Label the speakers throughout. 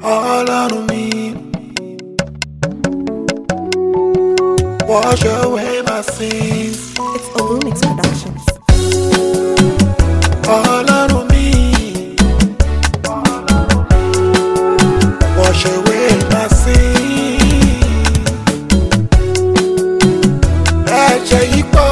Speaker 1: ọlọ́run mi. Wash away my sins.
Speaker 2: It's Olumix Productions.
Speaker 1: Ọlọ́run mi. Wash away my sins. Ẹ̀jẹ̀ yìí pọ̀.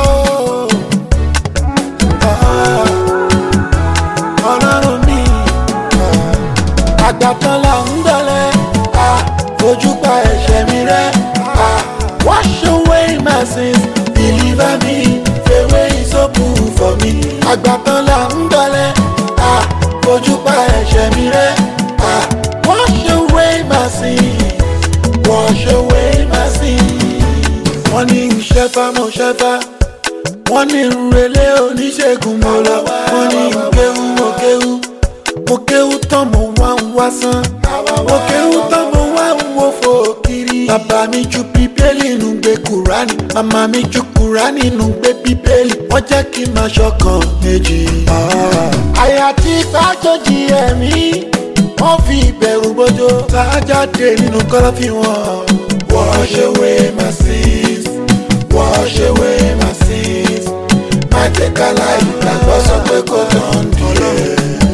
Speaker 1: Ah, Ọlọ́run mi. Ah, Àgbàtàn là ń dọ̀lẹ́. Ah, Fojú pa ẹ̀ṣẹ̀ mi rẹ́. Ah, Wash away my sins. Deliver me. The way is open for me. Àgbàtàn là ń dọ̀lẹ́. Ah, Fojú pa ẹ̀ṣẹ̀ mi rẹ́. Ah, Wash away my sins. Wash away my sins. Wọ́n ní ìṣẹ́fà mo ṣẹ́fà. Wọ́n ní ìrẹ̀lẹ̀ oníṣègùn mo lọ. Wọ́n ní ìkéwú mo kéwú. Mo kéwú tán mo wá ń wá sán. Mo kéwú tán mo wá ń wo fò kiri. Bàbá mi ju bíbélì nù gbé Kùránì. Màmá mi ju Kùránì nù gbé bíbélì. Wọ́n jẹ́ kí n máa ṣọkàn méjì. Àyà tí gbàjọ́jì ẹ̀mí. Wọ́n fi ìbẹ̀rù bójó. Sájáde nínú kọ́lọ́fín wọn. Wash away my sins. Wash away my sins. Má jẹ́ ká láì gbàgbọ́ sọ pé kò tán dìé.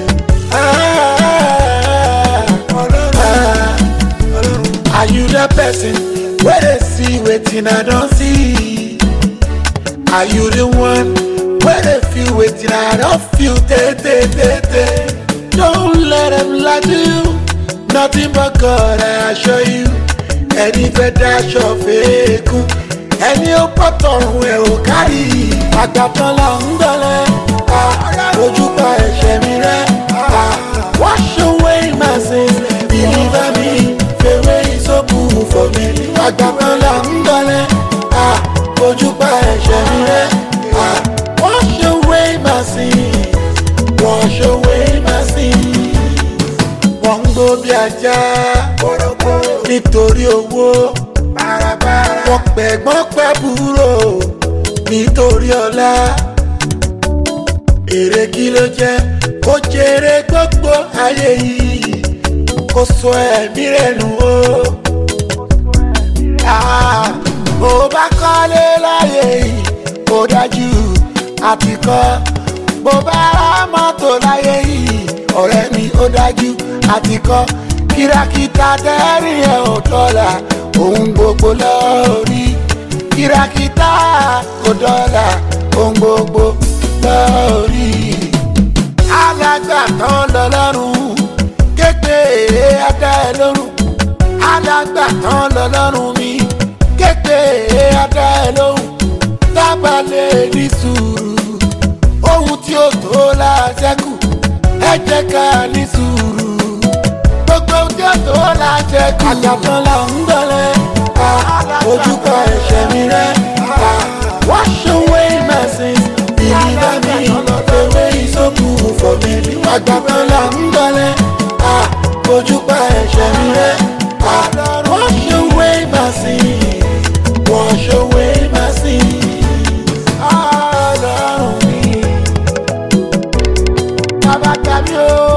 Speaker 1: Are you the person where they see waiting I don't see? Are you the one where they feel waiting I don't feel? Te, te, te, te. Don't let them lie to you. Nothing but God I assure you. Ẹni fẹ́ daṣọ fẹ́ẹ́kù. Ẹni ó pọ̀ tọrùn ẹ̀ ò kárí. Àgbàtàn là ń dọ̀lẹ́. Ah, Ojú pa ẹ̀ṣẹ̀ mi rẹ́. Ah, Wash away my sins. Deliver me. The way is open for me. Àgbàtàn là ń dọ̀lẹ́. Ah, Ojú pa ẹ̀ṣẹ̀ mi rẹ́. Ah, Wash away my sins. Wash away my sins. Wọ́n ń gbó bí ajá. Nítorí owó. Wọ́n pẹ̀gbọ́n pẹ̀búrò. Nítorí ọlá. Èrè kí ló jẹ́? Kó jèrè gbogbo ayé yìí. Kó sọ ẹ̀mí rẹ̀ nù o. Ah, Bó bá kọ́lé láyé yìí, ó dájú àti kọ́. Bó bá ra mọ́tò láyé yìí, ọ̀rẹ́ mi ó dájú àti kọ́. Kìràkìtà tẹ́rìn ẹ̀ ò dọ́là, ohun gbogbo lórí. Kìràkìtà kò dọ́là, ohun gbogbo lórí. Alágbàtàn lọ́lọ́run, képe adá ẹ lórun. Alágbàtàn lọ́lọ́run mi, képe adá ẹ lórun. Tábàlẹ̀ ní sùúrù, ohun tí ó tó láṣẹ́kù, ẹ jẹ́ ká ní sùúrù. Gbogbo ohun tí ó tó láṣẹ́kù. Àgbàtàn là ń gbọ́lẹ̀, ojú pa ẹ̀ṣẹ̀ mi rẹ̀. Wash away my sins, deliver me, the way is open for me. Àgbàtàn là ń gbọ́lẹ̀, ojú pa ẹ̀ṣẹ̀ mi rẹ̀. Wash away my sins, wash away my sins. Ọlọ́run mi, bàbá tàbí o.